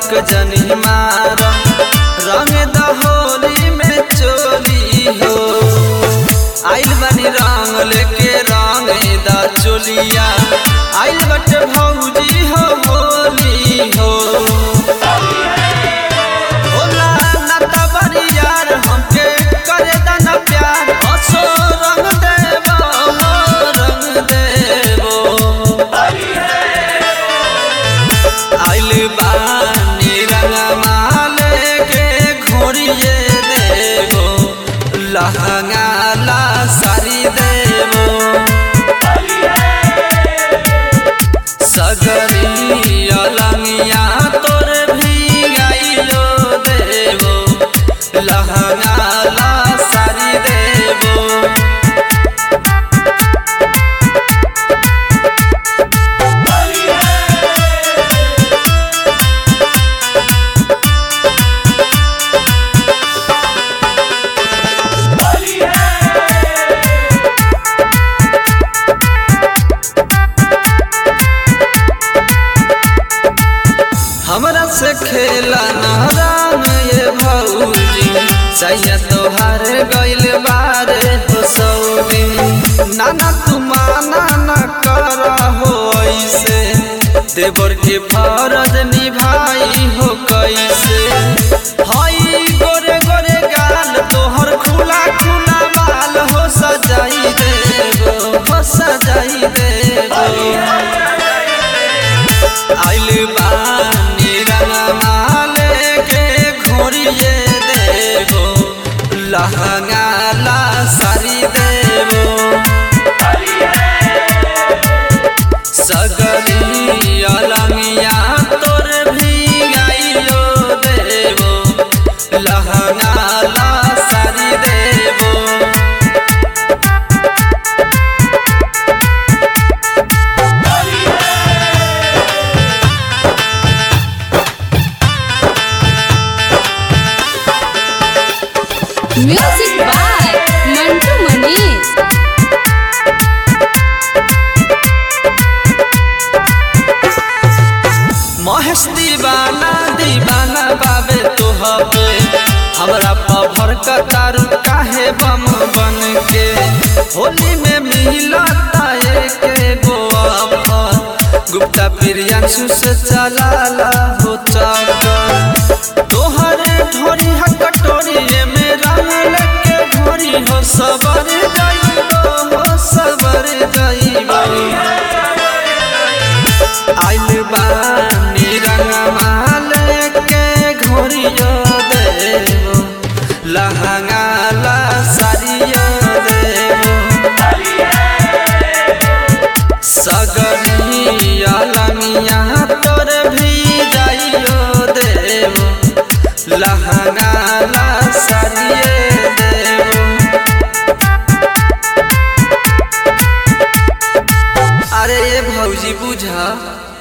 हक जनी मार रंग दहोली में चोली हो आइल बनी रंग लेके रंग दा चोलिया आइल बटे भौजी हो होली हो होला ना त बड़ी यार हमके करे दाना प्यार असो रंग देबो हो रंग देबो आइल बानी रंगमा लेके घोड़िए देबो लहंगा ला सारी देबो सगरी अलंगिया तोर भी गाइलो देबो लहंगा ला सारी देबो हमरा से खेला नाराम ये भौजी सैया तोहार गइल बारे हो सौदी नाना तू माना न कर हो ऐसे देवर के फरज निभाई हो कैसे हई गोरे गोरे गाल तोहर खुला खुला बाल हो सजाई देबो हो सजाई देबो आइल बानी रंगमा लेके घोड़िए देबो लहंगा ला सारी देबो सगरी अलंगिया तोर भी गाइलो देबो लहंगा ला सारी देबो Music by Mantu Manish. Mahesh दीवाना दीवाना बाबे तोहबे हमरा पभर कतारू काहे बम बन के होली में मिलता के गोवा गुप्ता प्रियांशु से चलाला हो चक्कर तोहरे ढोरी हकटोरी में रंग लेके घोरी हो सबर जाइबो हो सबर जाइबो आइल बानी रंगमा लेके घोरियो देबो लहंगा ला सारियो देबो सगरी अलंगिया तोर भी जाइयो देबो लहंगा